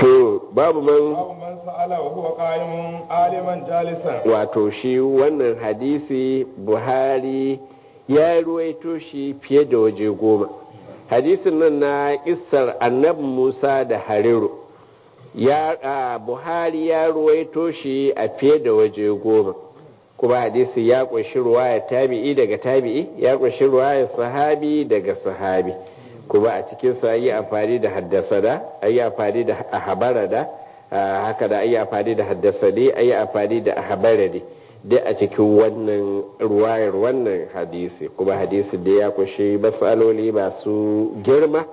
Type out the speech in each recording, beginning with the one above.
to babu man babu man sa'ala wa huwa qa'imun aliman jalisan wato shi wannan hadisi buhari ya ruwaito shi fiye da waje goma hadisin nan na kissar annabi musa da hariru ya a, buhari ya ruwaito shi a fiye da waje goma kuma hadisi ya kunshi ruwaya tabi'i daga tabi'i ya kunshi ruwaya sahabi daga sahabi kuma a cikin sa yi amfani da haddasada ayi amfani da habarada haka da ayi amfani da haddasade ayi amfani da habarade dai a cikin wannan ruwayar wannan hadisi kuma hadisi da ya kunshi matsaloli masu girma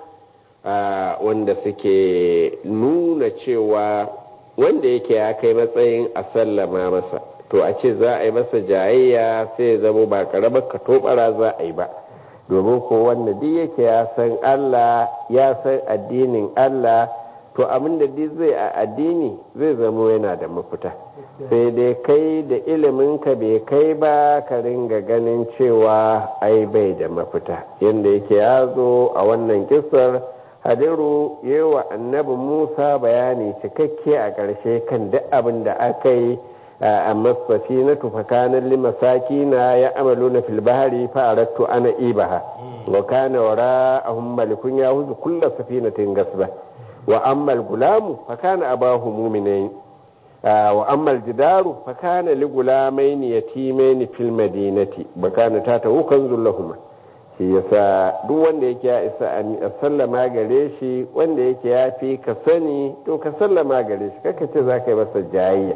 wanda suke nuna cewa wanda yake ya kai matsayin a sallama masa to a ce za a yi masa jayayya sai ya zama ba karamar katobara za a yi ba domin ko wanda duk yake ya san Allah ya san addinin Allah to abin da duk zai a addini zai zama yana da mafita sai dai kai da iliminka bai kai ba ka ringa ganin cewa ai bai da mafita yadda yake ya zo a wannan kisar hadiru yi wa annabi musa bayani cikakke a ƙarshe kan duk abin da aka yi amma safina tufakanin limasaki na ya amalu na filbahari fa'arattu ana ibaha wa kana wara ahun malikun ya huzu kulla safinatin gasba wa ammal gulamu fakana abahu muminain wa ammal jidaru fakana li gulamaini yatimaini fil madinati bakana ta ta wukan zullahuma shi yasa duk wanda yake ya isa a sallama gare shi wanda yake ya fi ka sani to ka sallama gare shi kaka ce za ka yi masa jayayya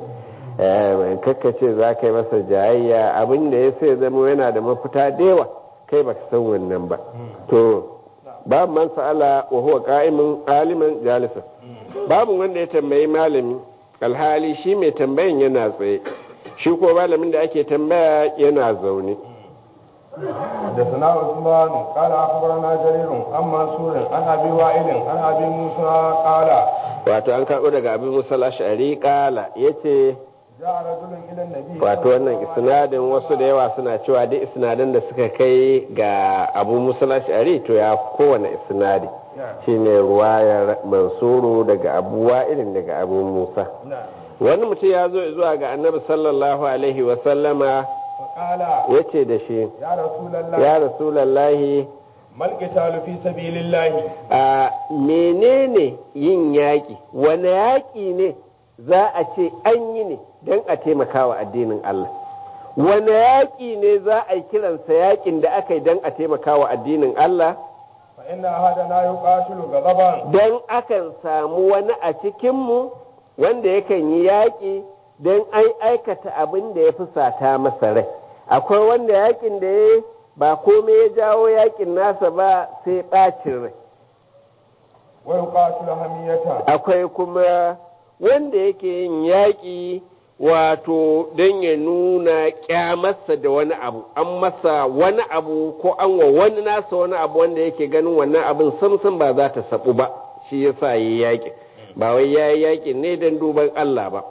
kakka ce za ka yi masa jayayya abin da ya sai zama yana da mafita da yawa kai ba ka san wannan ba to babu man sa'ala wa huwa qa'imun aliman jalisa babu wanda ya tambayi malami alhali shi mai tambayan yana tsaye shi ko malamin da ake tambaya yana zaune حدثنا عثمان قال اخبرنا جرير عن منصور عن ابي وائل عن ابي موسى قال wato an karɓo daga abin musa ash'ari kala yace wato wannan isnadin wasu da yawa suna cewa duk isnadin da suka kai ga abu musa ash'ari to ya kowane isnadi shine ruwayar mansuru daga abu wa'ilin daga abu musa wani mutum ya zo zuwa ga annabi sallallahu alaihi wasallama ya ce da shi ya rasulallahi malƙitalu fi sabilillahi a menene yin yaƙi wane yaƙi ne za a ce an yi ne don a taimaka wa addinin Allah wane yaƙi ne za a yi kiransa yaƙin da aka yi don a taimaka wa addinin Allah fa inna ahadana yuqatilu ghadaban don akan samu wani a cikinmu wanda yakan yi yaƙi don an aikata abin da ya fi sata masa rai akwai wanda yaƙin da ya ba komai ya jawo yaƙin nasa ba sai ɓacin rai wa yuqatilu hamiyata akwai kuma wanda yake yin yaƙi wato don ya nuna ƙyamarsa da wani abu an masa wani abu ko an wa wani nasa wani abu wanda yake ganin wannan abin samsam ba za ta saɓu ba shi yasa yi yaƙi ba wai ya yi yaƙi ne don duban Allah ba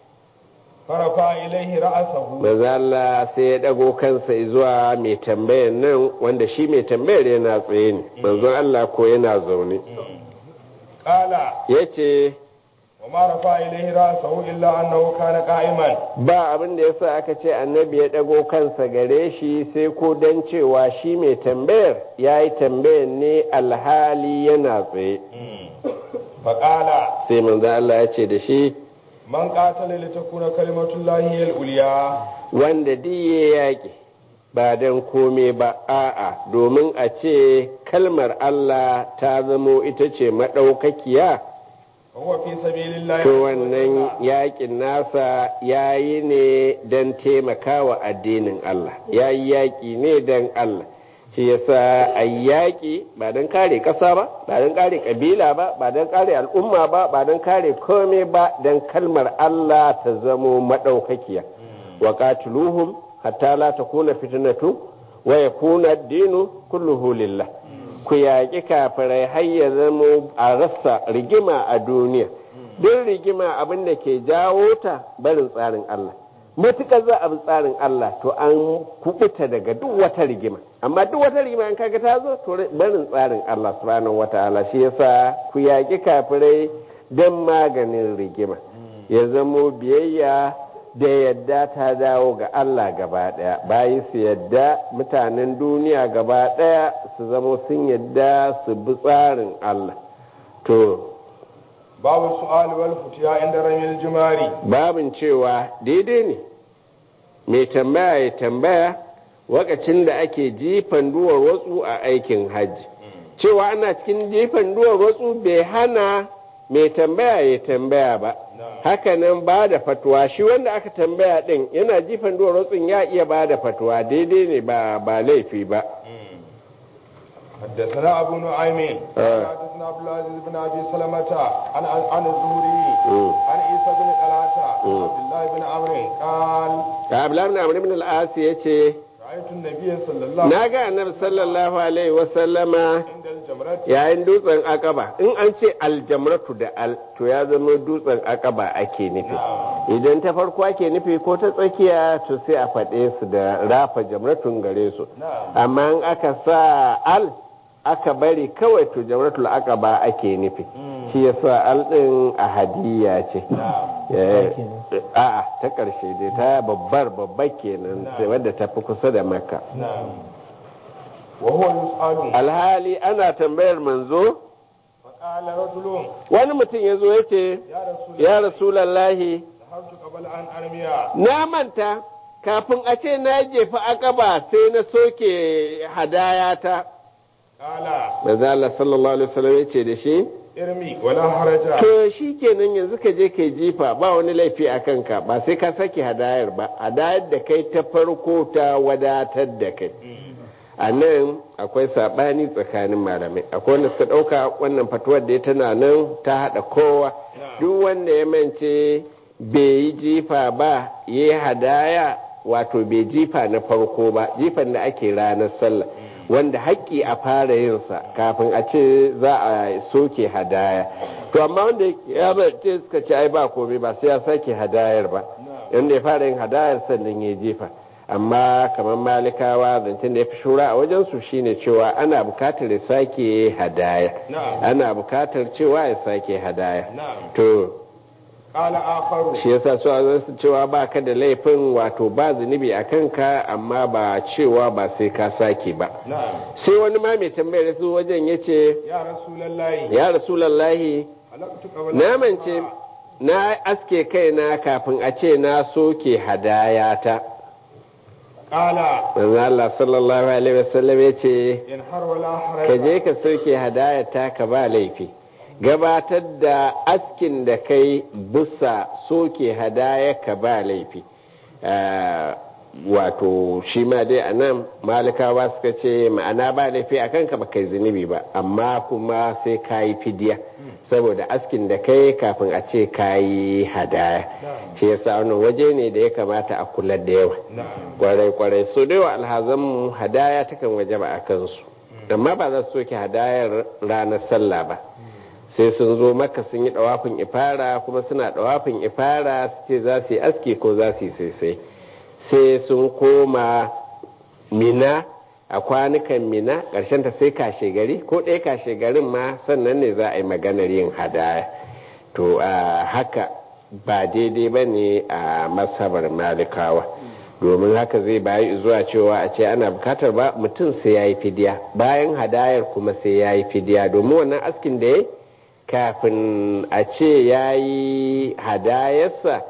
farafa ilaihi ra'asahu maza Allah sai ya ɗago kansa zuwa mai tambayar nan wanda shi mai tambayar yana tsaye ne manzon Allah ko yana zaune qala yace wa ma rafa ilaihi ra'asahu illa annahu kana qa'iman ba abin da yasa aka ce annabi ya ɗago kansa gare shi sai ko dan cewa shi mai tambayar ya yi tambayar ne alhali yana tsaye fa qala sai manzo Allah ya ce da shi man qatala li takuna kalimatullahi al-ulya wanda diye yaƙi ba don kome ba a'a domin a ce kalmar Allah ta zamo ita ce maɗaukakiya huwa fi sabilillahi to wannan yaƙin nasa ya yi ne don taimakawa addinin Allah ya yi yaƙi ne don Allah shi yasa a yaƙi ba don kare ƙasa ba ba don kare ƙabila ba ba don kare al'umma ba ba don kare kome ba don kalmar Allah ta zamo maɗaukakiya wa qatiluhum hatta la takuna fitnatu wa yakuna ad-dinu kulluhu lillah ku yaƙi kafirai har ya zamo a rasa rigima a duniya duk rigima abin da ke jawo ta barin tsarin Allah matuƙar za a bi tsarin Allah to an kubuta daga duk wata rigima amma duk wata rigima in kaga ta zo to barin tsarin Allah subhanahu wataala shi yasa ku yaƙi kafirai don maganin rigima ya zamo biyayya da yadda ta dawo ga Allah gaba daya bayi su yadda mutanen duniya gaba daya su zamo sun yadda su bi tsarin Allah to babu su'al wal futiya inda ramil jimari babin cewa daidai ne mai tambaya ya tambaya wakacin da ake jifan duwar watsu a aikin hajji cewa ana cikin jifan duwar watsu bai hana mai tambaya ya tambaya ba hakanan ba da fatuwa shi wanda aka tambaya din yana jifan duwar watsun ya iya ba da fatuwa daidai ne ba ba laifi ba حدثنا أبو نعيم آه. حدثنا عبد العزيز بن أبي سلمة عن عن الزهري مم. عن عيسى بن طلحة مم. عن عبد الله بن عمرو قال Abdullahi ibn Amr ibn al-As yace رأيت النبي صلى الله na ga annabi sallallahu alaihi wa sallama عند الجمرة yayin dutsen akaba in an ce aljamratu da al to ya zama dutsen akaba ake nufi idan ta farko ake nufi ko ta tsakiya to sai a faɗe su da rafa jamratun gare su نعم amma in aka sa al aka bari kawai to jamratul akaba ake nufi shi yasa al din a hadiya ce Eh, a'a ta ƙarshe dai ta babbar babbar kenan sai wadda ta fi kusa da makka نعم وهو يسأل alhali ana tambayar manzo فقال رجل wani mutum ya zo ya ce يا رسول ya الله rasulallahi ذهبت قبل أن أرمي na manta kafin a ce na jefa akaba sai na soke hadayata قال manzo Allah sallallahu alaihi wasallam ya ce da shi ارمي ولا حرج to shi kenan yanzu ka je kai jifa ba wani laifi a kanka ba sai ka sake hadayar ba hadayar da kai ta farko ta wadatar da kai a nan akwai saɓani tsakanin malamai akwai wanda suka ɗauka wannan fatuwar da tana nan ta haɗa kowa duk wanda ya mance bai yi jifa ba ya yi hadaya wato bai jifa na farko ba jifan da ake ranar sallah wanda haƙƙi a fara yinsa kafin a ce za a soke hadaya to amma wanda ya mace suka ce ai ba komai ba sai ya sake hadayar ba yanda ya fara yin hadayar sannan ya jefa amma kamar malikawa zancen da ya fi shura a wajensu shine cewa ana bukatar ya sake hadaya نعم ana bukatar cewa ya sake hadaya نعم to قال آخر shi yasa su a su cewa ba ka da laifin wato ba zunubi a kanka amma ba cewa ba sai ka sake ba نعم sai wani ma mai tambayar su wajen ya ce يا رسول الله ya rasulallahi حلقت قبل na أن mance أرمي. na aske kaina kafin a ce na soke hadayata قال manzo Allah sallallahu alaihi wasallam ya ce انحر ولا حرج ka je ka soke hadayata ka ba laifi gabatar da askin da kai bisa soke hadaya ka ba laifi Ah, wato shi ma dai a nan malikawa suka ce ma'ana ba laifi a kanka ba kai zunubi ba amma kuma sai ka yi fidiya saboda askin da kai kafin a ce ka yi hadaya shi yasa wannan waje ne da ya kamata a kula da yawa نعم kwarai-kwarai so da yawa alhazanmu hadaya takan waje ba a kansu amma ba za su soke hadayar ranar sallah ba sai sun zo maka sun yi dawafin ifara kuma suna dawafin ifara su ce za su yi aski ko za su yi sai sai sun koma mina a kwanukan mina ƙarshen ta sai kashe gari ko ɗaya kashe garin ma sannan ne za a yi maganar yin hadaya to a haka ba daidai ba ne a masabar malikawa domin haka zai bayi zuwa cewa a ce ana bukatar ba mutum sai ya yi fidiya bayan hadayar kuma sai ya yi fidiya domin wannan askin da ya kafin a ce ya yi hadayarsa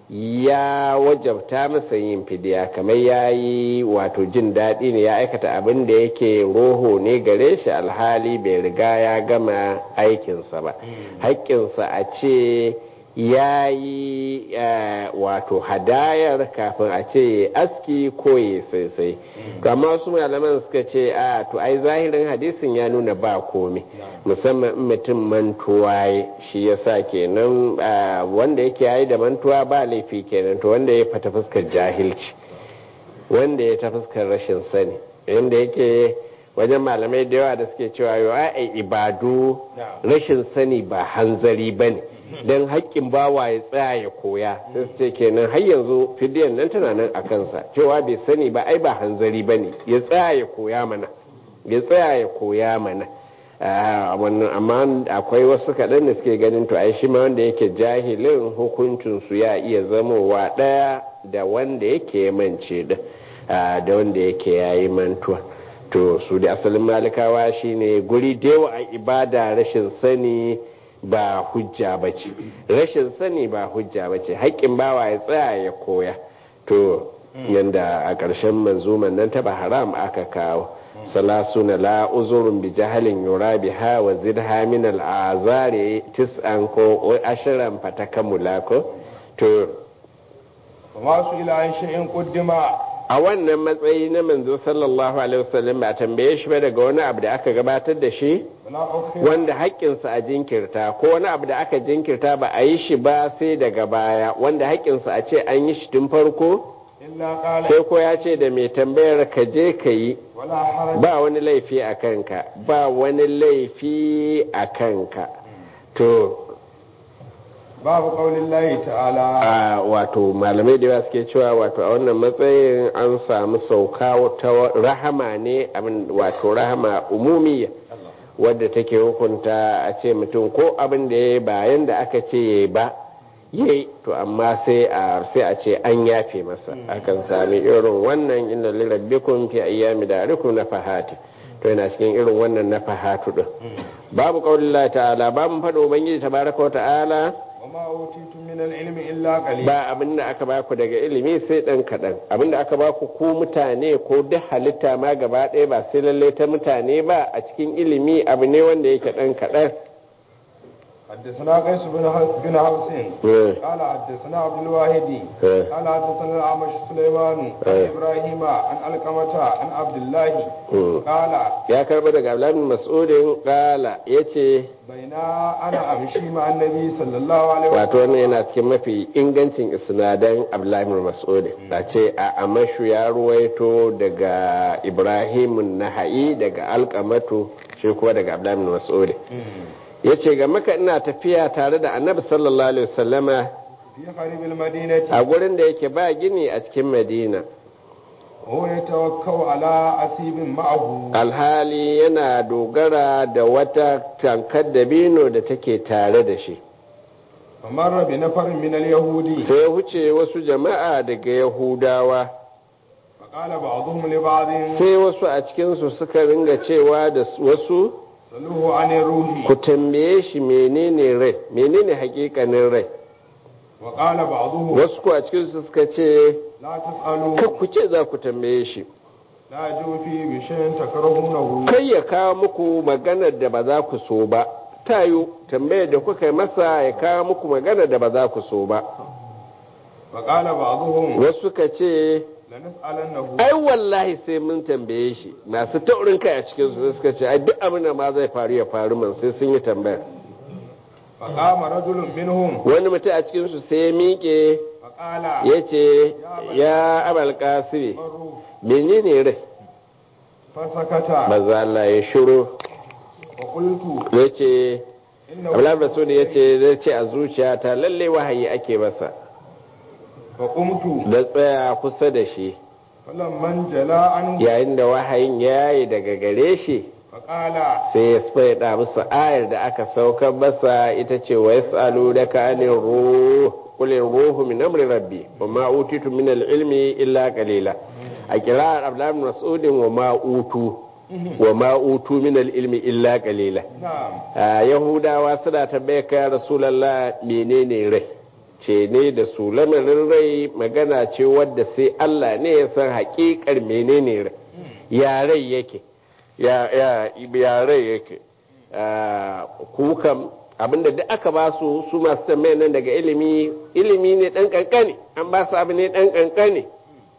ya wajabta masa yin fidiya kamar ya yi wato jin daɗi ne ya aikata abin da yake roho ne gare shi alhali bai riga ya gama aikinsa ba haƙƙinsa a ce ya yi wato hadayar kafin a ce aski ko ya sai to amma wasu malaman suka ce a to ai zahirin hadisin ya nuna ba komai musamman in mutum mantuwa ya shi ya sa kenan wanda yake yayi da mantuwa ba laifi kenan to wanda ya fata fuskar jahilci wanda ya ta fuskar rashin sani inda yake wajen malamai da yawa da suke cewa yau ai ibadu rashin sani ba hanzari ba ne don haƙƙin bawa ya tsaya ya koya sai su ce kenan har yanzu fidiyan nan tana nan a kansa cewa bai sani ba ai ba hanzari ba ne ya tsaya ya koya mana ya tsaya ya koya mana wannan amma akwai wasu kaɗan da suke ganin to ai shi ma wanda yake jahilin hukuncinsu ya iya zamowa ɗaya da wanda yake mance da da wanda yake yayi mantuwa to su da asalin malikawa shine guri da yawa a ibada rashin sani ba hujja ba ce rashin sani ba hujja ba ce haƙƙin bawa ya tsaya ya koya to yanda a ƙarshen manzuman nan ta haram aka kawo salasuna la uzurun bi jahalin yura biha wa zidha min al'azari tis'an ko ashiran fatakamula ko to masu ila an shay'in quddima a wannan matsayi na manzo sallallahu alaihi wasallam ba tambaye shi ba daga wani abu da aka gabatar da shi wanda haƙƙinsa a jinkirta ko wani abu da aka jinkirta ba a yi shi ba sai daga baya wanda haƙƙinsa a ce an yi shi tun farko sai ko ya ce da mai tambayar ka je ka yi ba wani laifi a kanka ba wani laifi a kanka to babu kaulin layi ta'ala a wato malamai da yawa suke cewa wato a wannan matsayin an samu sauka ta rahama ne wato rahama umumiya wadda take hukunta a ce mutum ko abin da ya bayan da aka ce ya ba yi to amma sai a sai a ce an yafe masa akan sami irin wannan inna lirabbikum fi ayyami darikum na fahati to yana cikin irin wannan na fahatu din babu qaulillah ta'ala babu fado ubangiji tabaraka wa ta'ala وما أوتيتم من العلم إلا قليلا ba abin da aka baku daga ilimi sai dan kaɗan abin da aka baku ku mutane ko duk halitta ma gaba ɗaya ba sai lallai ta mutane ba a cikin ilimi abu ne wanda yake dan kaɗan حدثنا قيس بن بن حفص قال حدثنا عبد الواحد قال حدثنا الأعمش سليمان عن إبراهيم عن القمة عن عبد الله قال ya karba daga Abdullahi bin Mas'udin kala yace baina ana amshi ma annabi sallallahu alaihi wato wannan yana cikin mafi ingancin isnadan Abdullahi bin Mas'udin da ce a amashu ya ruwaito daga Ibrahim Nahai daga Alqamatu shi kuma daga Abdullahi bin Mas'udin ya ce ga maka ina tafiya tare da annabi sallallahu alaihi wasallama fi qaribil madinati a gurin da yake ba gini a cikin madina huwa yatawakkau ala asibin ma'ahu alhali yana dogara da wata tankar dabino da take tare da shi famarra bi nafarin min al-yahudi sai ya wuce wasu jama'a daga yahudawa faqala ba'dhum li ba'dhin sai wasu a cikinsu suka ringa cewa da wasu saluhu anir ruhi ku tambaye shi menene rai menene hakikanin rai wa qala ba'dhum wasu ko a cikinsu suka ce la tasalu kar ku ce za ku tambaye shi la jufi bi shay'in takrahunahu kai ya kawo muku maganar da ba za ku so ba tayo tambayar da kuka yi masa ya kawo muku maganar da ba za ku so ba wa qala ba'dhum wasu suka ce la nas'alannahu ai wallahi sai mun tambaye shi masu taurin kai a cikin su suka ce ai duk abin da ma zai faru ya faru man sai sun yi tambaya fa qama rajulun minhum wani mutum a cikin su sai ya miƙe fa qala ya ce ya abal kasiri maru menene rai fa sakata maza Allah ya shiru wa qultu ya ce innahu Abdullahi Masudi ya ce zai ce a zuciyata lalle wahayi ake masa fa qumtu da tsaya kusa da shi falamman jala an yayin da wahayin ya yi daga gare shi fa qala sai ya faɗa musu ayar da aka saukar masa ita ce wa yas'alu da ka anir ruh qul ruhu min amri rabbi wa ma utitu min al-ilmi illa qalila a kirar Abdullahi bin Mas'ud wa ma utu wa ma utu min al-ilmi illa qalila na'am a yahudawa suna tambaya ka rasulallah menene rai ce ne da su lamarin rai magana ce wadda sai Allah ne ya san hakikar menene rai ya rai yake ya ya ya rai yake Ah, ku kam abinda duk aka ba su su masu tambaya nan daga ilimi ilimi ne dan kankane an ba su abu ne dan kankane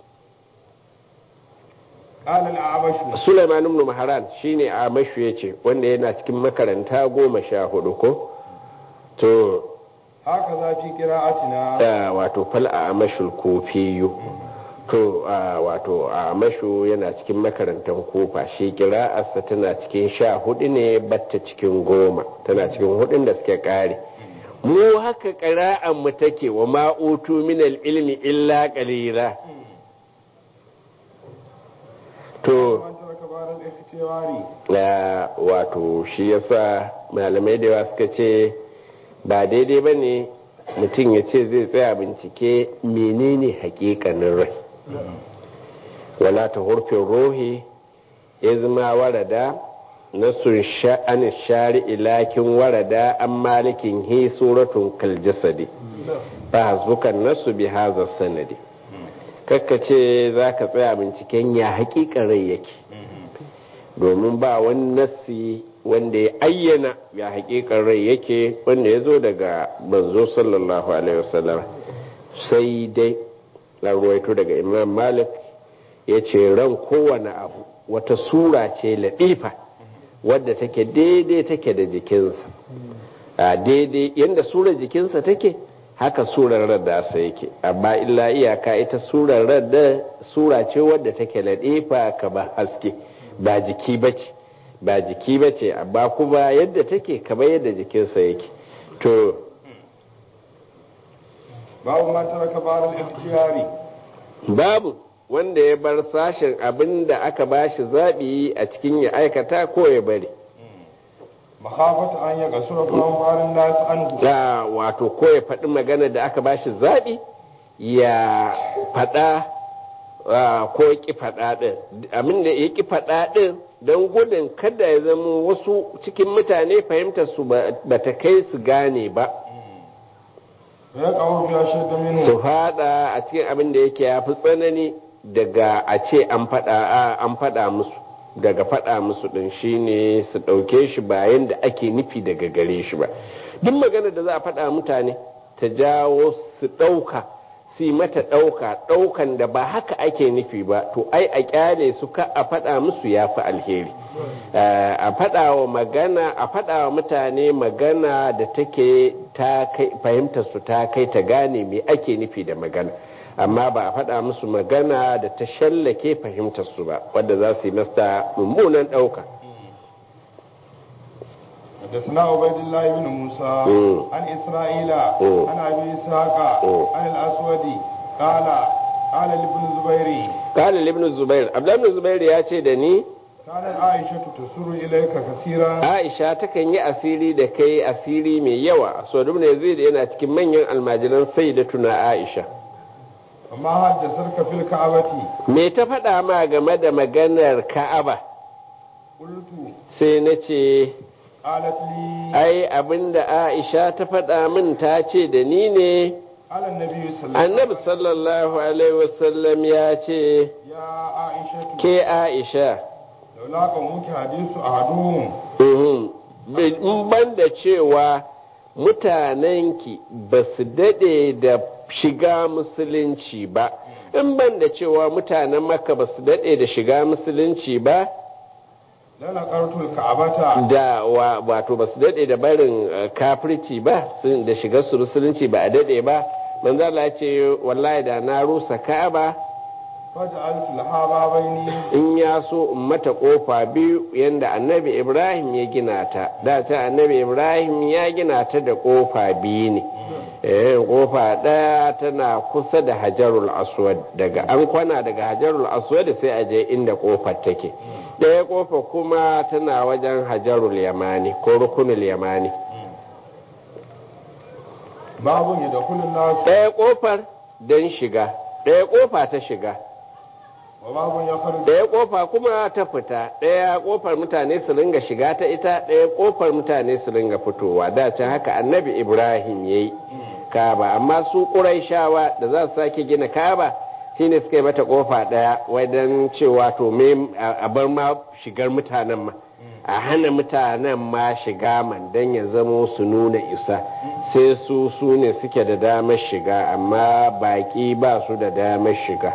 qala al-a'mashu Sulaiman ibn Mahran shine a mashu yace wanda yana cikin makaranta goma sha hudu ko to haka za fi qira'atina da wato fal a mashul kofiyu to a wato a mashu yana cikin makarantar kofa shi kira'arsa tana cikin sha hudu ne batta cikin goma tana cikin hudun da suke kare mu haka ƙira'an mu take wa ma'utu min ilmi illa qalila to man taraka ba'da al-ikhtilaf الاختيار ya wato shi yasa malamai da yawa suka ce ba daidai ba ne mutum ya ce zai tsaya bincike menene hakikanin rai wala ta hurfin rohi izma warada nasun sha'anin shari ilakin warada an malikin hi suratun kaljasadi ba hasbukan nasu bi haza sanadi kakkace za ka tsaya binciken ya hakikan rai yake domin ba wani nassi wanda ya ayyana ya hakikan rai yake wanda ya zo daga manzo sallallahu alaihi wasallam sai dai na ruwaito daga imam malik ya ce ran kowane abu wata sura ce laɗifa wadda take daidai take da jikinsa a daidai yadda surar jikinsa take haka surar radda sa yake amma illa iyaka ita surar radda sura ce wadda take laɗifa ka ba haske ba jiki bace ba jiki bace amma kuma yadda take kamar yadda jikinsa yake to babu ma taraka baral ikhtiyari babu wanda ya bar sashen abin da aka bashi zaɓi a cikin ya aikata ko ya bari makhafata an ya gasura kuma barin nasu anhu da wato ko ya faɗi magana da aka bashi zaɓi ya faɗa ah, ko ya ƙi faɗa ɗin abin da ya ƙi faɗa ɗin don gudun kada ya zama wasu cikin mutane fahimtar su ba ta kai su gane ba ya kawo biya shaida minhu su fada a cikin abin da yake ya fi tsanani daga a ce an fada an fada musu daga fada musu din shine su dauke shi bayan da ake nufi daga gare shi ba duk magana da za a fada mutane ta jawo su dauka su yi mata dauka daukan da ba haka ake nufi ba to ai a kyale su ka a fada musu ya fi alheri Eh, a fada wa magana a fada wa mutane magana da take ta kai fahimtar su ta kai ta gane me ake nufi da magana amma ba a fada musu magana da ta shallake fahimtar su ba wadda za su yi masta mummunan dauka حدثنا عبيد الله بن موسى مم. عن اسرائيل مم. عن ابي اسحاق مم. عن الاسود قال قال لابن الزبير kala ibn zubair abdullahi ibn zubair ya ce da ni كانت عائشة تسر إليك كثيرا aisha takan yi asiri da kai asiri mai yawa so ibn yazid yana cikin manyan almajiran sayyidatuna aisha وما حدثتك في الكعبة me ta faɗa ma game da maganar ka'aba قلت sai na ce قالت لي ai abinda aisha ta faɗa min ta ce da ni ne على النبي صلى الله عليه annabi sallallahu alaihi wasallam ya ce يا عائشة ke aisha لولا قومك حديث أحدهم uhum, in ban da cewa mutanenki ba su daɗe da shiga musulunci ba in ban da cewa mutanen maka ba su daɗe da shiga musulunci ba لنقرت الكعبة da wa- wato ba su daɗe da barin eh, kafirci ba sun- da shigar su musulunci ba a daɗe ba manzo Allah ya ce wallahi da na rusa ka'aba فجعلت لها بابين in ya so in mata kofa biyu yanda annabi ibrahim ya gina ta da ta annabi ibrahim ya gina ta da kofa biyu ne eh kofa daya tana kusa da hajarul aswad daga an kwana daga hajarul aswad sai a je inda kofar take daya kofa kuma tana wajen hajarul yamani ko rukunul yamani باب يدخل الناس daya kofar don shiga daya kofa ta shiga وباب يخرج ɗaya ƙofa kuma ta fita ɗaya ƙofar mutane su ringa shiga ta ita ɗaya ƙofar mutane su ringa fitowa da can haka annabi ibrahim ya yi kaba amma su ƙuraishawa da za su sake gina kaba shine suka yi mata ƙofa ɗaya wajen cewa to me a bar ma shigar mutanen ma a hana mutanen ma shiga man don ya zamo su nuna isa sai su su ne suke da damar shiga amma baƙi ba su da damar shiga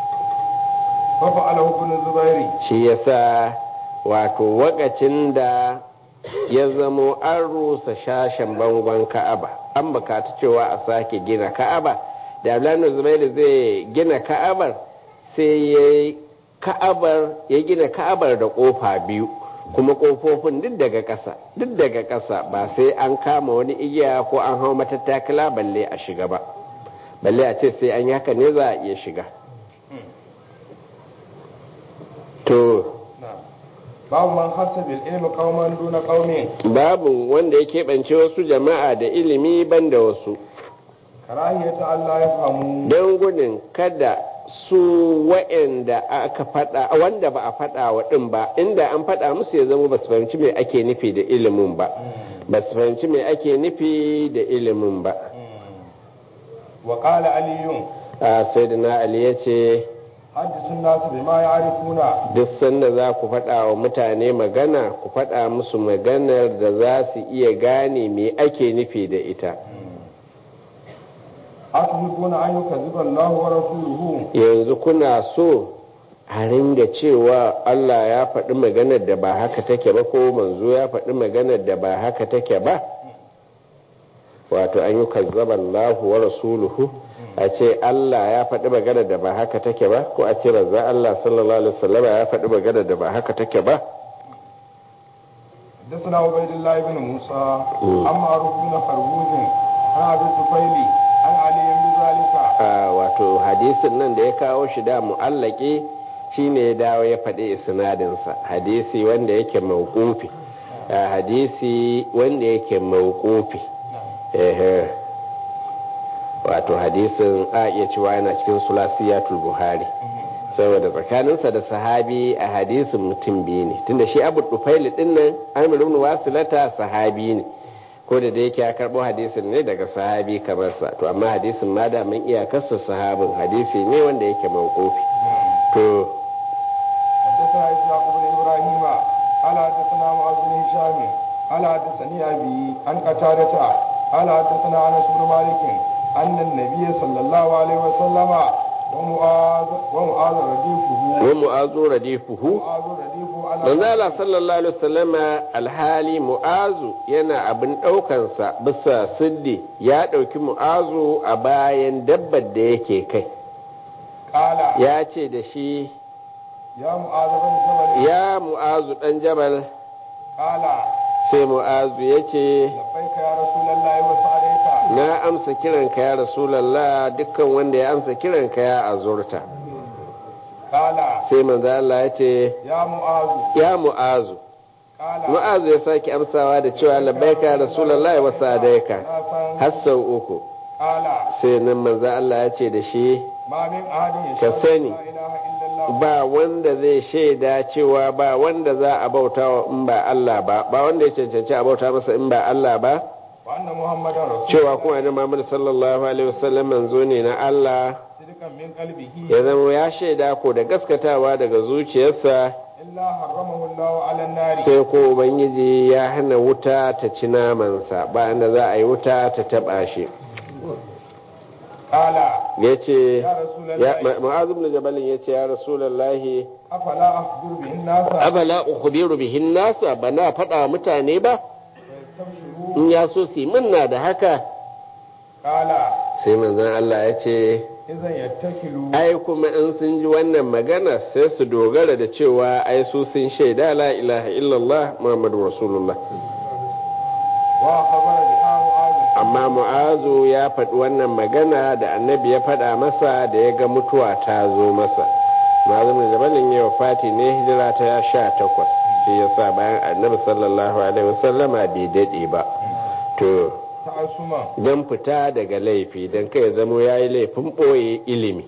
ففعله ابن الزبير shi yasa wato wakacin da ya zamo an rusa shashen bangon ka'aba an bukata cewa a sake gina ka'aba da abdullahi zubairu zai gina ka'abar sai ya yi ka'abar ya gina ka'abar da kofa biyu kuma kofofin duk daga ƙasa duk daga ƙasa ba sai an kama wani igiya ko an hau matattakala balle a shiga ba balle a ce sai an yi haka ne za a iya shiga to نعم babu man hasa bil ilmi qauman duna qaumin babu wanda ya keɓance wasu jama'a da ilimi ban da wasu karahiyata Allah ya famu don gudun kada su wa'anda aka faɗa wanda ba a faɗa wa ɗin ba inda an faɗa musu ya zama ba su fahimci me ake nufi da ilimin ba ba su fahimci me ake nufi da ilimin ba wa qala aliyun a sai da na ali ya ce haddisun nasu bima ya'rifuna duk sanda za ku faɗa wa mutane magana ku faɗa musu maganar da za su iya gane me ake nufi da ita atuhibbuna an yukazziba Allah wa rasuluhu yanzu kuna so a ringa cewa Allah ya faɗi maganar da ba haka take ba ko manzo ya faɗi maganar da ba haka take ba wato an yi kazzaba Allah wa rasuluhu a ce Allah ya faɗi maganar da ba haka take ba ko a ce razza Allah sallallahu alaihi wasallam ya faɗi maganar da ba haka take ba حدثنا عبيد الله بن موسى عن معروف بن خربوز عن ابي الطفيل عن علي بذلك a wato hadisin nan da ya kawo shi da mu'allaki shine ya dawo ya faɗi isnadinsa hadisi wanda yake mawqufi a hadisi wanda yake mawqufi ehe wato hadisin a iya cewa yana cikin sulasiyatul buhari saboda tsakaninsa da sahabi a hadisin mutum biyu ne tunda shi abu dufaili din nan amir ibn wasilata sahabi ne ko da da yake ya karbo hadisin ne daga sahabi kamar sa to amma hadisin ma da mun iyakarsa sahabin hadisi ne wanda yake mawqufi to حدثنا اسحاق بن ابراهيم قال حدثنا معاذ بن هشام قال حدثني ابي عن قتادة قال حدثنا انس بن مالك ان النبي صلى الله عليه وسلم ومعاذ ومعاذ رديفه wa mu'azu radifuhu ومعاذ رديفه على manzo Allah sallallahu alaihi wasallama alhali mu'azu yana abin ɗaukansa bisa siddi ya ɗauki mu'azu a bayan dabbar da yake kai قال ya ce da shi يا معاذ بن جبل ya mu'azu ɗan jabal قال sai mu'azu ya ce لبيك يا رسول الله وسعديك na amsa kiranka ya rasulallah dukkan wanda ya amsa kiranka ya azurta قال sai manzo Allah ya ce يا معاذ ya mu'azu قال mu'azu ya sake amsawa da cewa labbaika ya rasulallah wa sadaika ثلاثا har sau uku قال sai nan manzo Allah ya ce da shi ما من أحد Ka يشهد sani. لا إله إلا الله ba wanda zai shaida cewa ba wanda za a bauta wa in ba Allah ba ba wanda ya cancanci a bauta masa in ba Allah ba وأن محمدا رسول cewa kuma annabi Muhammad sallallahu alaihi wasallam manzo ne na Allah صدقا من قلبه ya zama ya shaida ko da gaskatawa daga zuciyarsa إلا حرمه الله على النار sai ko ubangiji ya hana wuta ta ci namansa ba inda za a yi wuta ta taba shi قال ya ce يا رسول ya الله ma'azu ibn jabalin ya ce ya rasulullahi أفلا أخبر به الناس afala ukhbiru bihin nasa bana faɗa wa mutane ba فيستبشروا in ya so su yi minna da haka قال sai manzon Allah ya ce إذا يتكلوا ai kuma in sun ji wannan magana sai su dogara da cewa ai su sun shaida la ilaha illallah muhammadu rasulullah وخبر بها معاذ amma mu'azu ya faɗi wannan magana da annabi ya faɗa masa da ya ga mutuwa ta zo masa ma'azu mai jabalin yau fati ne hijira ta sha takwas shi yasa bayan annabi sallallahu alaihi wasallama bai daɗe ba to تعصما don fita daga laifi don kai zamo ya yi laifin ɓoye ilimi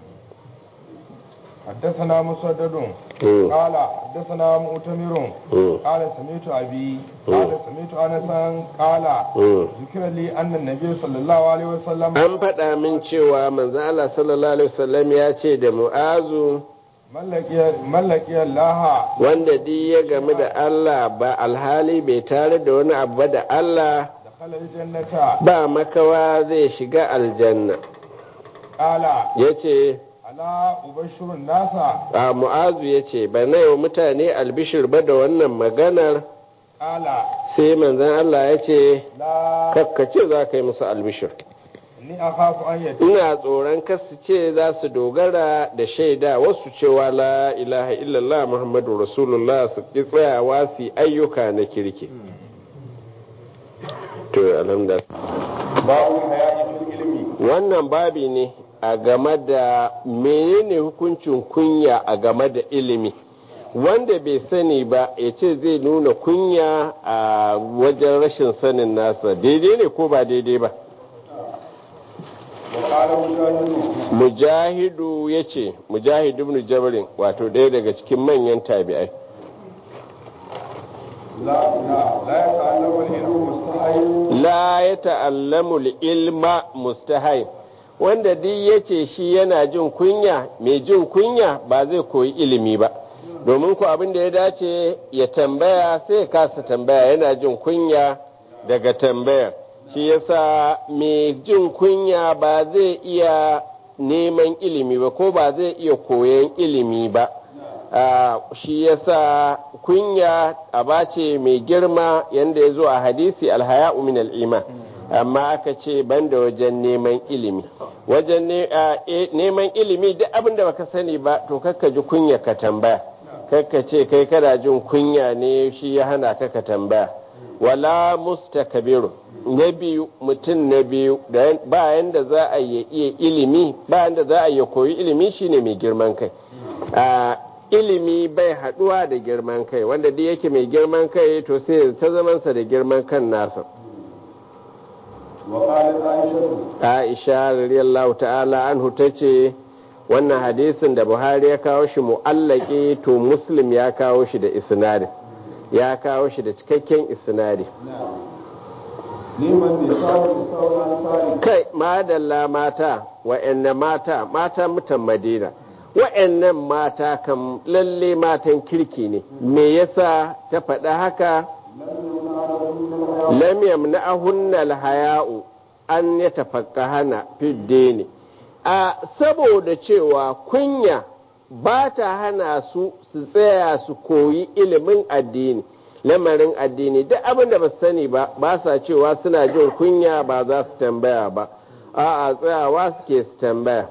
حدثنا مسدد Mm, قال حدثنا مؤتمر mm, قال سمعت أبي قال سمعت أنسا قال mm. ذكر لي أن النبي صلى الله عليه وسلم an faɗa min cewa manzan Allah sallallahu alaihi wasallam ya ce da mu'azu من لقي الله wanda di ya game da Allah ba alhali bai tare da wani abu ba da Allah دخل الجنة ba makawa zai shiga aljanna قال ya ce ألا أبشر الناس a mu'azu ya ce ba na wa mutane albishir ba da wannan maganar قال sai manzan Allah ya ce لا kakkace za ka yi musu albishir إني أخاف أن يتم ina tsoron kasu ce za su dogara da shaida wasu cewa la ilaha illallah muhammadu rasulullah su ki tsayawa su yi ayyuka na kirki to alhamdulillah باب الحياء في العلم wannan babi ne a game da menene hukuncin kunya a game da ilimi wanda bai sani ba ya ce zai nuna kunya a wajen rashin sanin nasa daidai ne ko ba daidai ba وقال مجاهد mujahidu ya ce mujahidu ibn jabrin wato ɗaya daga cikin manyan tabi'ai لا لا لا يتعلم العلم مستحيل la ya ta'allamu ilma mustahai wanda duk ya ce shi yana jin kunya mai jin kunya ba zai koyi ilimi ba domin ku abin da ya dace ya tambaya sai ya kasa tambaya yana jin kunya daga tambayar shi yasa mai jin kunya ba zai iya neman ilimi ba ko ba zai iya koyon ilimi ba Ah, shi yasa kunya aba ce mai girma yanda ya zo a hadisi alhaya'u min al'iman amma aka ce banda wajen neman ilimi wajen ne- ah, eh, neman ilimi duk abin da baka sani ba to kakka ji kunya ka tambaya kakka ce kai kana jin kunya ne shi ya hana ka ka tambaya wala mustakabiru na biyu mutum na biyu da ba yanda za a yi iya ilimi ba yanda za a yi koyi ilimi shine mai girman kai a ilimi bai haduwa da girman kai wanda duk yake mai girman kai to sai ta zamansa da girman kan nasa وقالت عائشة aisha radiyallahu ta'ala anhu ta ce wannan hadisin da buhari ya kawo shi mu'allaki to muslim ya kawo shi da isnadi ya kawo shi da cikakken isnadi نعم لمن نساء نساء الأنصار kai madalla mata wa'annan mata mata mutan madina wa'annan mata kam lalle matan kirki ne me yasa ta faɗa haka lam yamna'ahunna alhaya'u an yatafaqqahana fi dini a saboda cewa kunya ba ta hana su su tsaya su koyi ilimin addini lamarin addini duk abin da ba su sani ba ba sa cewa suna jin kunya ba za su tambaya ba a'a tsayawa suke su tambaya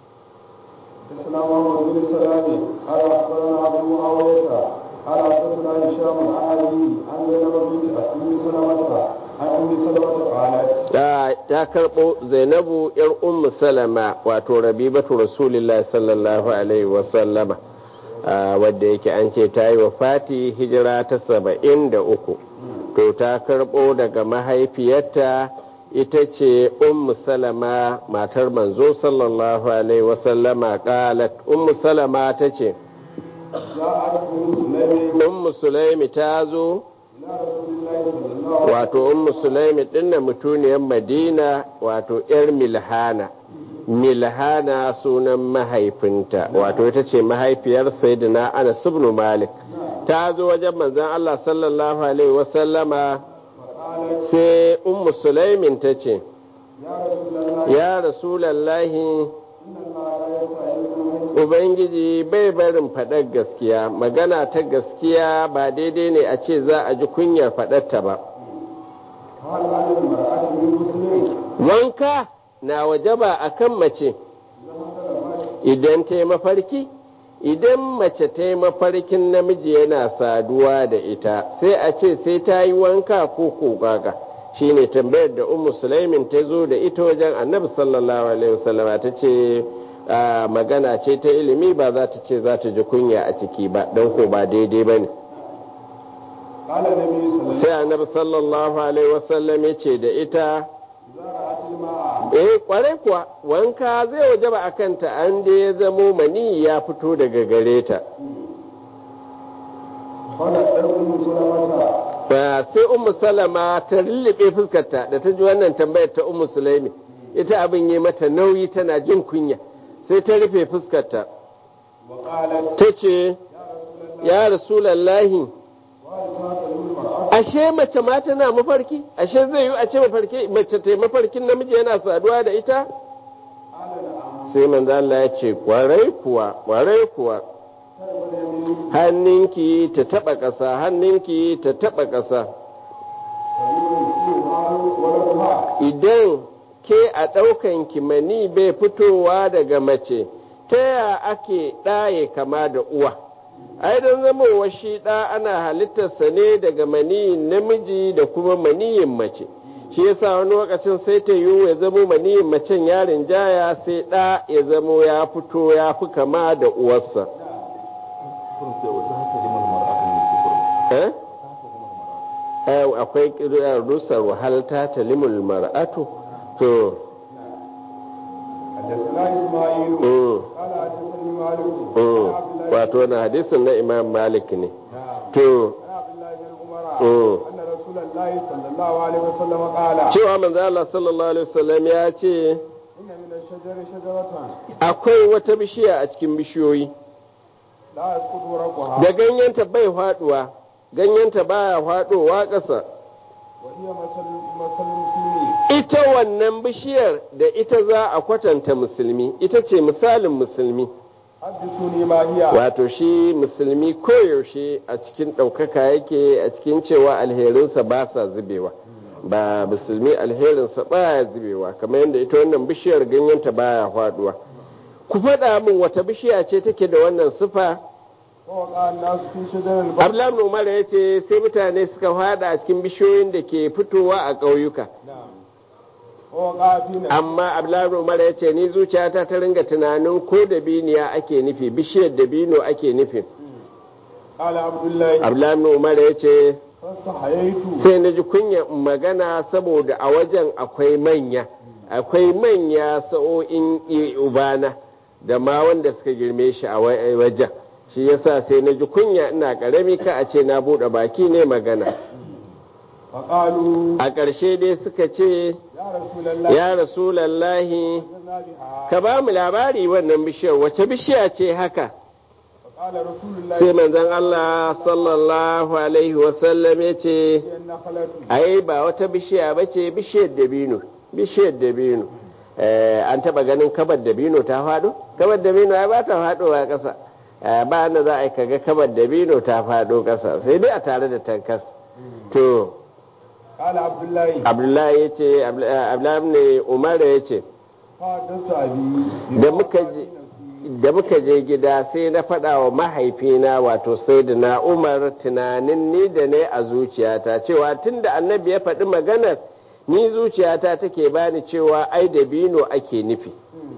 حدثنا محمد بن سلام قال اخبرنا ابو معاويه قال حدثنا هشام عن ابي عن زينب بنت ام سلمه عن ام سلمه قالت ta ta karɓo zainabu yar ummu salama wato rabibatu rasulillahi sallallahu alaihi wasallama wadda yake an ce ta yi wa fati hijira ta saba'in da uku to ta karɓo daga mahaifiyarta ita ce ummu salama matar manzo sallallahu alaihi wasallama qalat ummu salama ta ce جاءت ام سليم ummu sulaimi ta zo الى رسول الله صلى الله عليه wato ummu sulaimi dinna mutuniyar madina wato yar milhana milhana sunan mahaifinta wato ita ce mahaifiyar sayyidina anas ibn malik ta zo wajen manzon Allah sallallahu alaihi wasallama فقالت sai ummu sulaimin ta ce يا رسول الله ya rasulallahi ان الله لا يستعين ubangiji bai barin faɗar gaskiya magana ta gaskiya ba daidai ne a ce za a ji kunyar faɗarta ba قال عن المراه من مسلم wanka na wajaba a kan mace idan ta yi mafarki idan mace ta yi mafarkin namiji yana saduwa da ita sai a ce sai ta yi wanka ko kogaga shi ne tambayar da ummu sulaimin ta zo da ita wajen annabi sallallahu alaihi wasallama ta ce ah, magana ce ta ilimi ba za ta ce za ta ji kunya a ciki ba don ko ba daidai ba ne قال النبي صلى الله عليه وسلم sai annabi sallallahu alaihi wasallam ya ce da ita اذا رات الماء eh kwarai kuwa wanka zai wajaba a kanta an da ya zamo mani ya fito daga gare ta فنزل ام سلمه Ba sai ummu salama ta lullube fuskarta da ta ji wannan tambayar ta ummu sulaimi ita abin yi mata nauyi tana jin kunya sai ta rufe fuskarta وقالت ta ce ya rasulallahi وهل تاكل المراه ashe mace ma tana mafarki ashe zai yi a ce mafarki mace ta yi mafarkin namiji yana saduwa da ita قال نعم sai manzo Allah ya ce kwarai kuwa kwarai kuwa hannunki ta taba ƙasa hannunki ta taba ƙasa idan ke a ɗaukan kimani bai fitowa daga mace ta ya ake ɗaye kama da uwa ai don zamowa shi ɗa ana halittarsa ne daga maniyin namiji da kuma maniyin mace shi yasa wani lokacin sai ta yiwu ya zamo maniyin macen yarin jaya sai ɗa ya zamo ya fito ya fi kama da uwarsa eh akwai ƙirar rusar wahalta ta limul mar'atu to wato na hadisin na imam malik ne to cewa manzo Allah sallallahu alaihi wasallam ya ce akwai wata bishiya a cikin bishiyoyi da ganyenta bai faduwa ganyenta baya fadowa ƙasa ita wannan bishiyar da ita za a kwatanta musulmi ita ce misalin musulmi wato shi musulmi koyaushe a cikin ɗaukaka yake a cikin cewa alherinsa ba sa zubewa ba musulmi alherinsa baya zubewa kamar yadda ita wannan bishiyar ganyenta baya faduwa ku faɗa min wata bishiya ce take da wannan sifa Abdullahi Umar ya ce sai mutane suka fada a cikin bishiyoyin da ke fitowa a ƙauyuka. Amma Abdullahi Umar ya ce ni zuciyata ta ringa tunanin ko da biniya ake nufi bishiyar da bino ake nufin. Abdullahi Umar ya ce sai na ji kunya magana saboda a wajen akwai manya akwai manya sa'o'in ubana da ma wanda suka girme shi a wajen. shi yasa sai na ji kunya ina karami ka a ce na buɗe baki ne magana a ƙarshe dai suka ce ya rasulallahi ka ba mu labari wannan bishiyar wace bishiya ce haka sai manzon Allah sallallahu alaihi wasallam ya ce ai ba wata bishiya ba ce bishiyar dabino bishiyar dabino an taɓa ganin kabar dabino ta faɗo kabar dabino ai ba ta faɗowa ƙasa ba da za a yi kaga kamar dabino ta faɗo ƙasa sai dai a tare da tankas to abdullahi ya ce abdullahi ne umar ya ce da muka je gida sai na faɗa wa mahaifina wato sai da na umar tunanin ni da ne a zuciyata cewa tun da annabi ya faɗi maganar ni zuciyata take bani cewa ai dabino ake nufi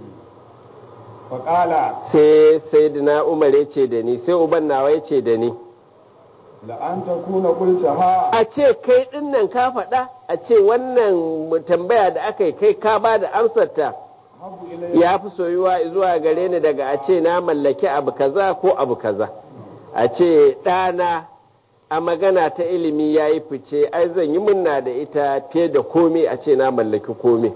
faƙala sai sai umar ya ce da ni sai uban nawa ya ce da ni la'anta kuna kulta ha a ce kai dinnan ka faɗa a ce wannan tambaya da aka yi kai ka ba da amsarta ya fi soyuwa zuwa gare ni daga a ce na mallaki abu kaza ko abu kaza a ce ɗana a magana ta ilimi ya yi fice ai zan yi munna da ita fiye da komai a ce na mallaki komai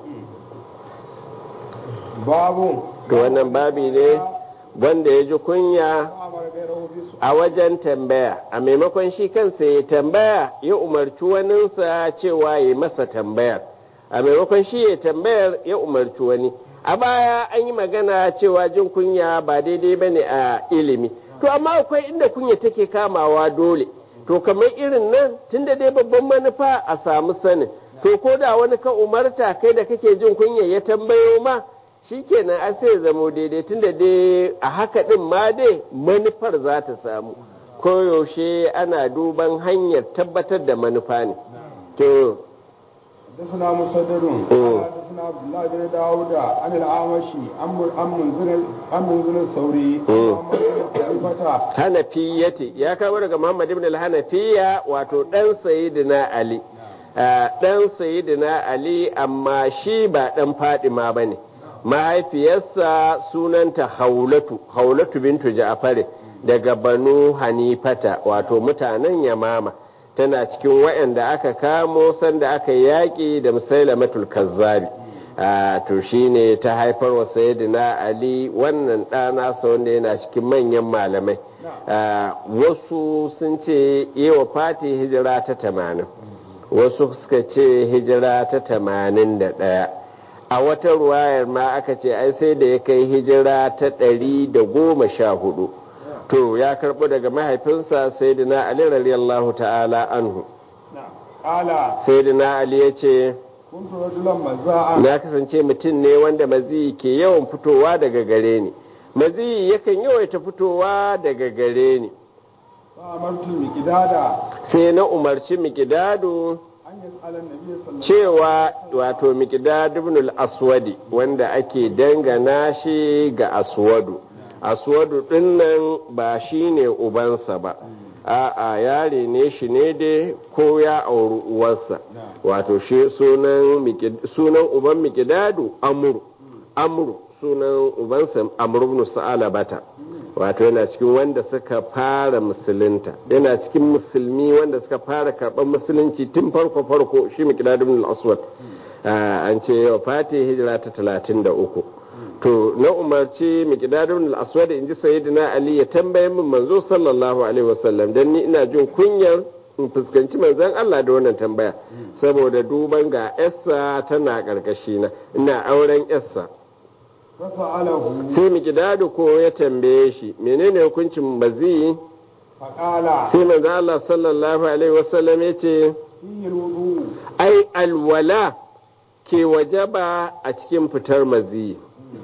babu to wannan babi ne wanda ya ji kunya a wajen tambaya a maimakon shi kansa ya tambaya ya umarci waninsa cewa ya masa tambayar a maimakon shi ya tambayar ya umarci wani a baya an yi magana cewa jin kunya ba daidai ba ne a ilimi to amma akwai inda kunya take kamawa dole to kamar irin nan tunda dai babban manufa a samu sanin to ko da wani ka umarta kai da kake jin kunya ya tambayo ma shikenan an sai zamo daidai tunda dai a haka din ma dai manufar za ta samu koyaushe ana duban hanyar tabbatar da manufa ne to حدثنا مسدد قال حدثنا عبد الله بن داود عن الأعمشي عن منذر عن منذر الثوري Hanafiyati ya kawo daga Muhammad ibn al-Hanafiya wato dan Sayyidina Ali dan Sayyidina Ali amma shi ba dan Fadima bane mahaifiyarsa sunanta Haulatu Haulatu bintu Ja'far daga Banu Hanifata wato mutanen Yamama tana cikin waɗanda aka kamo sanda aka yaƙi da musailamatul kazzabi to shine ta haifar wa sayyidina ali wannan ɗana sa wanda yana cikin manyan malamai wasu sun ce yi wa fati hijira ta tamanin wasu suka ce hijira ta tamanin da ɗaya a wata ruwayar ma aka ce ai sai da ya kai hijira ta ɗari da goma sha hudu to ya karɓo daga mahaifinsa sayyidina ali radiyallahu ta'ala anhu sayyidina ali ya ce na kasance mutum ne wanda maziyi ke yawan fitowa daga gare ni maziyi yakan yawaita fitowa daga gare ni sai na umarci mikidadu cewa wato mikidadu ibn al-aswadi wanda ake dangana shi ga aswadu aswadu dinnan ba shi ne ubansa ba a'a yare ne shi ne dai ko ya auri uwarsa wato shi sunan uban mikidadu amuru amuru sunan ubansa amuru ibn sa'alabata wato yana cikin wanda suka fara musulunta yana cikin musulmi wanda suka fara karɓar musulunci tun farko farko shi mikidadu ibn al-aswad an ce yau fati hijira ta talatin da uku to na umarci mikidadun al-aswad in ji sayyidina ali ya tambaye min manzo sallallahu alaihi wasallam dan ni ina jin kunyar in fuskanci manzon Allah da wannan tambaya saboda duban ga yarsa tana karkashi na ina auren yarsa sai mikidadu ko ya tambaye shi menene hukuncin bazi sai manzon Allah sallallahu alaihi wasallam ya ce ai alwala ke wajaba a cikin fitar maziyi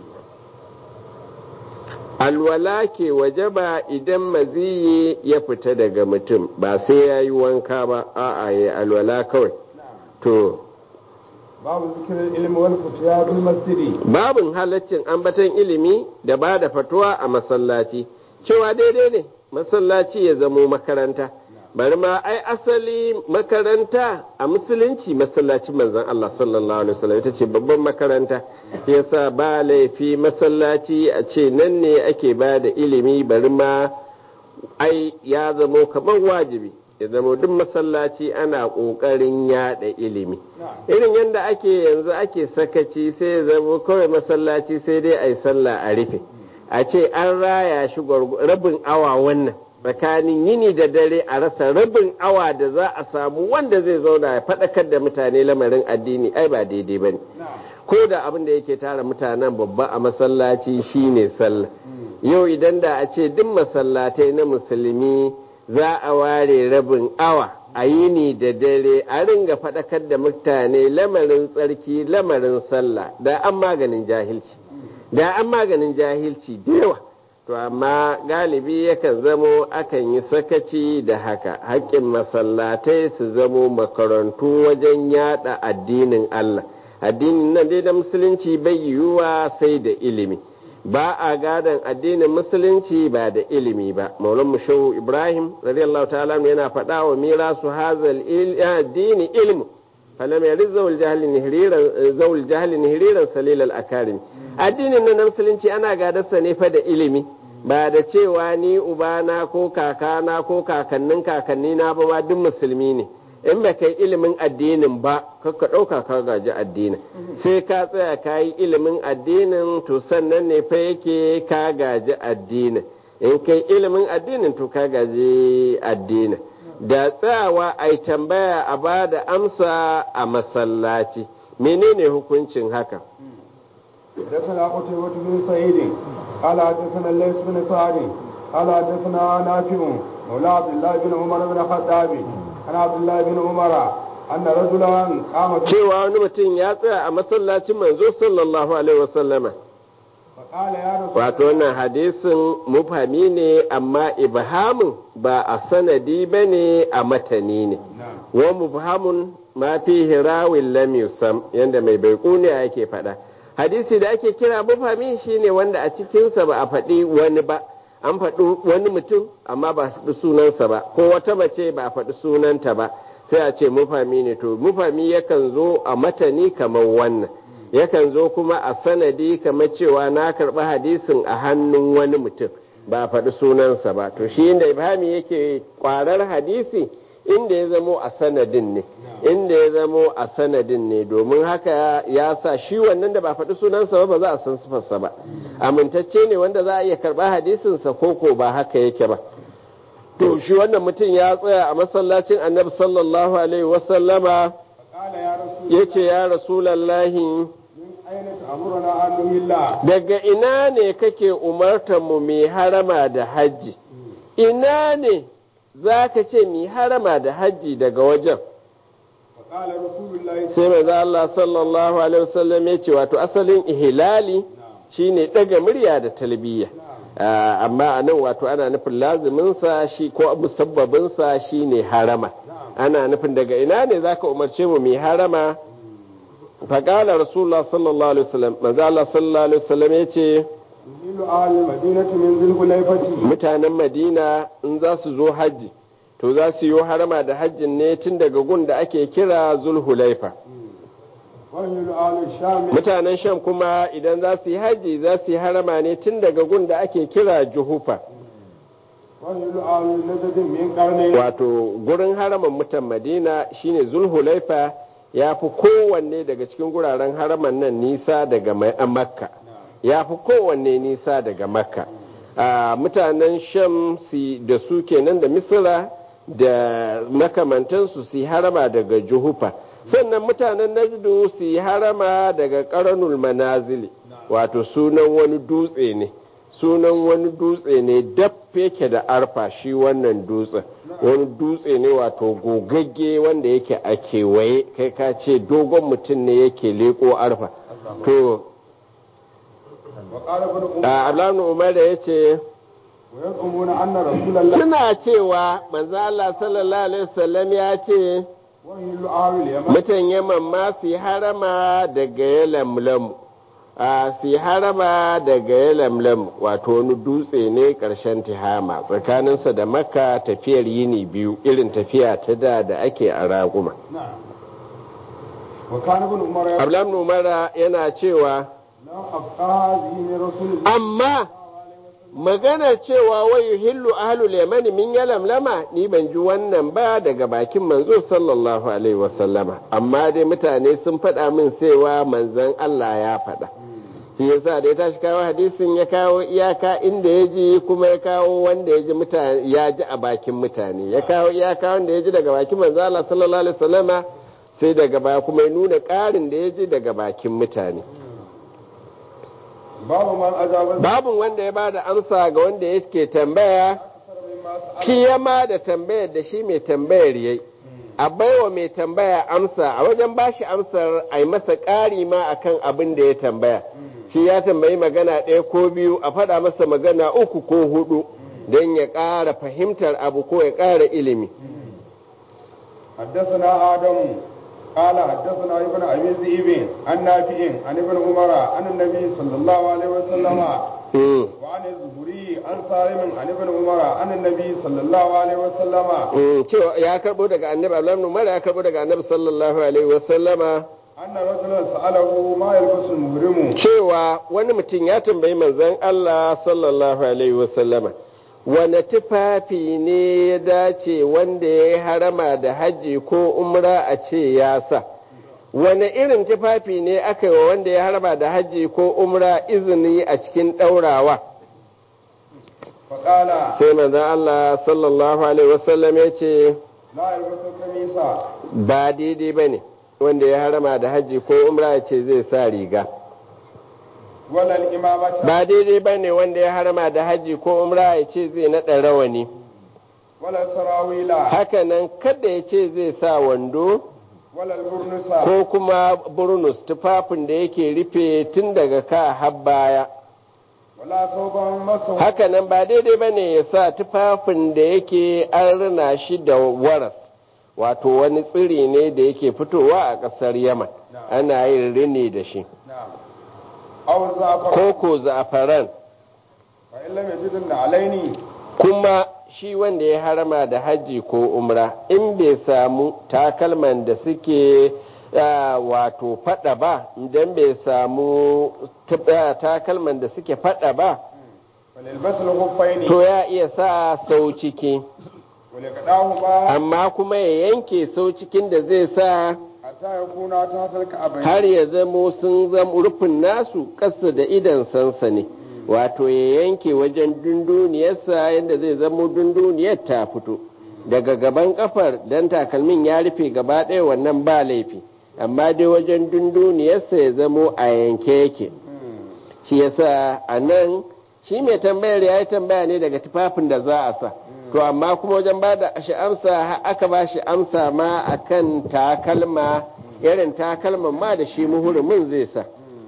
alwala ke wajaba idan maziyi ya fita daga mutum ba sai ya yi wanka ba a'a ya alwala kawai to babu zikirin ilimi wal futiya bil masjidi babin halaccin ambaton ilimi da ba da fatuwa a masallaci cewa daidai ne masallaci ya zamo makaranta bari ma ai asali makaranta a musulunci masallacin manzon Allah sallallahu alaihi wasallam ita ce babban makaranta yasa ba laifi masallaci a ce nan ne ake ba da ilimi bari ma ai ya zamo kamar wajibi ya zamo duk masallaci ana ƙoƙarin yada ilimi irin yadda ake yanzu ake sakaci sai ya zamo kawai masallaci sai dai a yi sallah a rufe a ce an raya shi rabin awa wannan tsakanin yini da dare a rasa rabin awa da za a samu wanda zai zauna ya faɗakar da mutane lamarin addini ai ba daidai ba ne ko da abin da yake tara mutanen babba a masallaci shine sallah yau idan da a ce duk masallatai na musulmi za a ware rabin awa a yini da dare a ringa faɗakar da mutane lamarin tsarki lamarin sallah da an maganin jahilci da an maganin jahilci da yawa to amma galibi yakan zamo akan yi sakaci da haka haƙƙin masallatai su zamo makarantu wajen yada addinin Allah addinin nan dai da musulunci bai yiwuwa sai da ilimi ba a gadon addinin musulunci ba da ilimi ba maulan mushawu ibrahim radiyallahu ta'ala yana faɗa wa mirasu hazal addini ilmu falam yari zawul jahli nihriran zawul jahli nihriran salil al akarim addinin nan musulunci ana gadarsa ne fa da ilimi ba da cewa ni ubana ko kakana ko kakannin kakannina ba ma duk musulmi ne in ba kai ilimin addinin ba ka ɗauka ka gaji addinin sai ka tsaya ka yi ilimin addinin to sannan ne fa yake ka gaji addinin in kai ilimin addinin to ka gaji addinin da tsayawa a tambaya a ba da amsa a masallaci menene hukuncin haka حدثنا قتيبة بن سعيد قال حدثنا الليث بن سعد قال حدثنا نافع مولى عبد الله بن عمر بن الخطاب عن عبد الله بن عمر أن رجلا قام cewa wani mutum ya tsaya a masallacin manzo sallallahu alaihi wasallama فقال يا رسول wato wannan hadisin mufhami ne amma ibhamin ba a sanadi ba ne a matani ne نعم wa mubhamun ma fihi rawin lam yusam yanda mai baiquni yake faɗa hadisi da ake kira mufhami shine wanda a cikinsa ba a faɗi wani ba an faɗi wani mutum amma ba a faɗi sunansa ba ko wata mace ba a faɗi sunanta ba sai a ce mufhami ne to mufhami yakan zo a matani kamar wannan yakan zo kuma a sanadi kamar cewa na karɓi hadisin a hannun wani mutum ba a faɗi sunansa ba to shi inda ibhami yake kwarar hadisi inda ya zamo a sanadin ne inda ya zamo a sanadin ne domin haka ya sa shi wannan da ba faɗi sunansa ba ba za a san sifarsa ba amintacce ne wanda za a iya karɓa hadisinsa ko ko ba haka yake ba to shi wannan mutum ya tsaya a masallacin annabi sallallahu alaihi wasallama فقال يا رسول ya ce ya rasulallahi من أين تأمرنا أن نملا daga ina ne kake umartar mu mai harama da hajji ina ne za ka ce mai harama da hajji daga wajen فقال رسول الله sai manzo Allah sallallahu alaihi wasallam ya ce wato asalin ihlali shine daga murya da talbiya Ah, amma a nan wato ana nufin lazimin sa shi ko musabbabin sa shine harama ana nufin daga ina ne zaka umarce mu mai harama faqala rasulullah sallallahu alaihi wasallam manzo Allah sallallahu alaihi wasallam ya ce يميل أهل المدينة من ذي الحليفة mutanen madina in za su zo hajji to za su yi harama da hajjin ne tun daga gun da ake kira zulhulaifa mutanen sham kuma idan za su yi hajji za su yi harama ne tun daga gun da ake kira juhufa wato gurin haraman mutan madina shine zulhulaifa ya fi kowanne daga cikin guraren haraman nan nisa daga makka ya fi kowanne nisa daga makka mutanen sham da su kenan da misira da makamantansu su yi harama daga juhufa sannan mutanen najdu su yi harama daga karanul manazili wato sunan wani dutse ne sunan wani dutse ne daf yake da arfa shi wannan dutsen wani dutse ne wato gogagge wanda yake a kewaye kai ka ce dogon mutum ne yake leko arfa to ablan umar da ya ce suna cewa manzo Allah sallallahu alaihi wasallam ya ce mutan yaman ma su harama daga yalamlamu a su harama daga yalamlam wato wani dutse ne ƙarshen tihama tsakaninsa da makka tafiyar yini biyu irin tafiya ta da da ake a raguma ablam umara yana cewa amma magana cewa wai hillu ahlul yamani min yalamlama ni ban ji wannan ba daga bakin manzo sallallahu alaihi wasallama amma dai mutane sun faɗa min cewa manzon Allah ya faɗa shi yasa da ya tashi kawo hadisin ya kawo iyaka inda ya ji kuma ya kawo wanda ya ji mutane ya ji a bakin mutane ya kawo iyaka wanda ya ji daga bakin manzo Allah sallallahu alaihi wasallama sai daga baya kuma ya nuna ƙarin da ya ji daga bakin mutane babu wanda ya bada amsa ga wanda yake tambaya kiyama da tambayar da shi mai tambayar yayi a baiwa mai tambaya amsa a wajen bashi amsar a yi masa ƙari ma akan abin da ya tambaya shi ya tambayi magana ɗaya ko biyu a faɗa masa magana uku ko hudu don ya ƙara fahimtar abu ko ya ƙara ilimi حدثنا آدم قال حدثنا ابن ابي ذئب عن نافع عن ابن عمر عن النبي صلى الله عليه وسلم وعن الزهري عن سالم عن ابن عمر عن النبي صلى الله عليه وسلم cewa ya karbo daga annabi Allah Umar ya karbo daga annabi sallallahu alaihi wasallama anna rajulan sa'alahu ma yalbasu al-muhrimu cewa wani mutum ya tambayi manzon Allah sallallahu alaihi wasallama wane tufafi ne ya dace wanda ya yi harama da hajji ko umra a ce ya sa wane irin tufafi ne aka yi wa wanda ya harama da hajji ko umra izini a cikin ɗaurawa faƙala sai manzon Allah sallallahu alaihi wasallam ya ce la yalbasu kamisa ba daidai ba ne wanda ya harama da hajji ko umra ya ce zai sa riga wala al-imamata ba daidai ba ne wanda ya harama da hajji ko umra ya ce zai naɗa rawani wala sarawila hakanan kada ya ce zai sa wando wala al-burnusa ko kuma burnus tufafin da yake rufe tun daga ka har baya wala sauban masa hakanan ba daidai ba ne ya sa tufafin da yake an rina shi da waras wato wani tsiri ne da yake fitowa a ƙasar yaman ana yin rini da shi na'am aw zafar ko ko za'afaran fa illa yajidun alaini kuma shi wanda ya harama da hajji ko umra in bai samu takalman da suke ah, wato fada ba idan bai samu tab- ah, takalman da suke fada ba falilbasul khuffaini to ya iya sa sau ciki wala kadahu ba amma kuma ya yanke sau cikin da zai sa hatta yakuna ta talka abai har ya zamo sun zama rufin nasu ƙasa da idan sansa ne wato ya yanke wajen dunduniyarsa yadda zai zamo dunduniyar ta fito daga gaban kafar dan takalmin ya rufe gaba ɗaya wannan ba laifi amma dai wajen dunduniyarsa ya zamo a yanke yake shi yasa a nan shi mai tambayar ya yi tambaya ne daga tufafin da za a sa to amma kuma wajen ba da shi amsa ha- aka ba shi amsa ma akan takalma irin takalman ma da shi muhurumin zai sa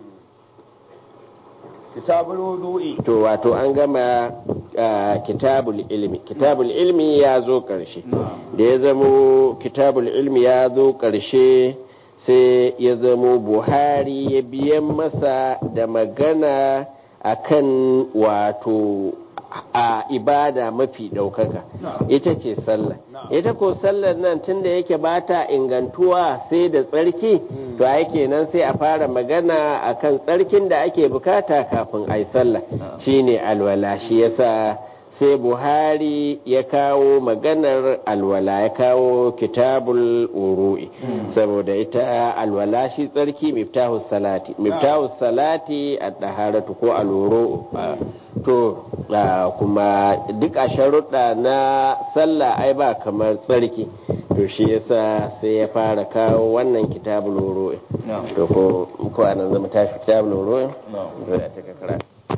kitabul wudu'i to wato an gama ah, kitabul ilmi kitabul ilmi ya zo ƙarshe da ya zamo kitabul ilmi ya zo ƙarshe sai ya zamo buhari ya biyan masa da magana akan wato a ibada mafi ɗaukaka ita ce sallah ita ko sallar nan tunda yake ba ta ingantuwa sai da tsarki to ai kenan sai a fara magana akan tsarkin da ake bukata kafin ai sallah shine alwala shi yasa sai buhari ya kawo maganar alwala ya kawo kitabul uru'i saboda ita alwala shi tsarki miftahu salati miftahu salati a daharatu ko aluru to kuma duk a sharuɗa na sallah ai ba kamar tsarki to shi yasa sai ya fara kawo wannan kitabul uru'i to ko ko anan zama tashi kitabul uru'i to ya take karatu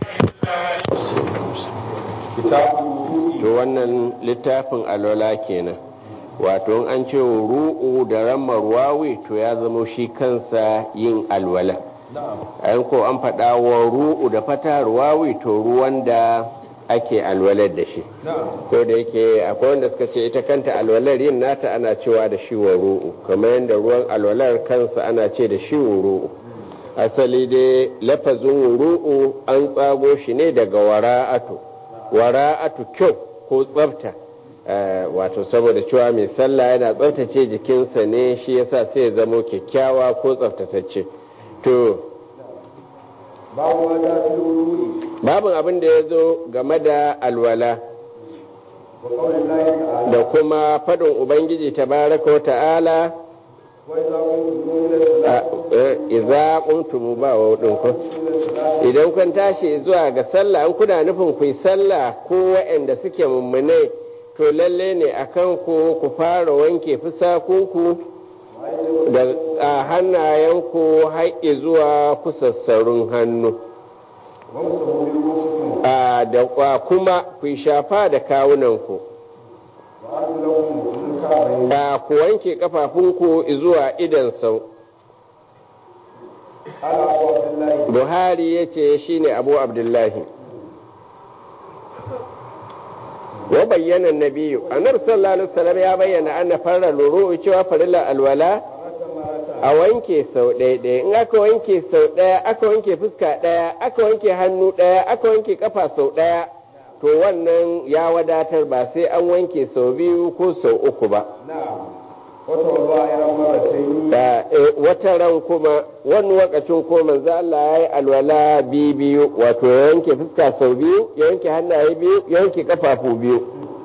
to wannan littafin alwala kenan wato an ce ru'u da rammar wawi to ya zama shi kansa yin alwala ayan ko an faɗa wa ru'u da fatar wawi to ruwan da ake alwalar da shi ko da yake akwai wanda suka ce ita kanta alwalar yin nata ana cewa da shi wa ru'u kamar yadda ruwan alwalar kansa ana ce da shi wa ru'u asali dai lafazin ru'u an tsago shi ne daga wara'atu wara'atu kyau ko tsafta wato saboda cewa mai sallah yana tsaftace jikinsa ne shi yasa sai ya zamo kyakkyawa ko tsaftatacce to babin abin da ya zo game da alwala da kuma faɗin ubangiji tabaraka wa ta'ala iza kuntumu ba wa ko idan kun tashi zuwa ga sallah an kuna nufin ku yi sallah ko waɗanda suke mummune to lalle ne akan ku ku fara wanke fusakunku da hannayenku haƙƙi zuwa kusassarun hannu da kuma ku shafa da kawunanku da ku wanke kafafunku zuwa idan sau buhari ya ce shi ne abu abdullahi wa bayyana nabiyu annabi sallallahu alaihi wasallam ya bayyana anna farra luru cewa farilla alwala a wanke sau ɗaya ɗaya in aka wanke sau ɗaya aka wanke fuska ɗaya aka wanke hannu ɗaya aka wanke kafa sau ɗaya to wannan ya wadatar ba sai an wanke sau biyu ko sau uku ba wata ran kuma wani wakacin ko manzo Allah ya yi alwala biyu wato ya wanke fuska sau biyu ya wanke hannaye biyu ya wanke kafafu biyu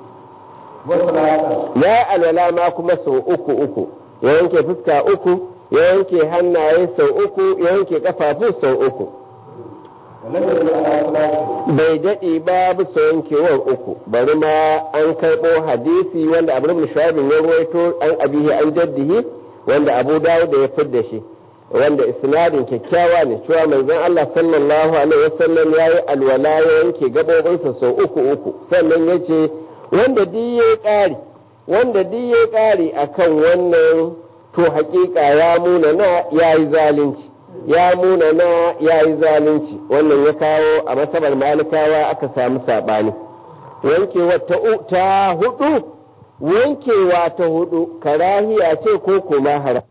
ya yi alwala ma kuma sau uku uku ya wanke fuska uku ya wanke hannaye sau uku ya wanke kafafu sau uku bai daɗe ba bisa yankewar uku bari ma an karɓo hadisi wanda abu ibn shabin ya ruwaito an abihi an jaddihi wanda abu dawud da ya fidda shi wanda isnadin kyakkyawa ne cewa manzon Allah sallallahu alaihi wasallam ya yi alwala ya yanke gabobinsa sau uku uku sannan ya ce wanda duk ya ƙari wanda duk ya ƙari akan wannan to hakika ya muna na ya yi zalunci ya muna na ya yi zalunci wannan ya kawo a masabar malikawa aka samu saɓani wankewa ta hudu wankewa ta hudu karahiya ce ko kuma haram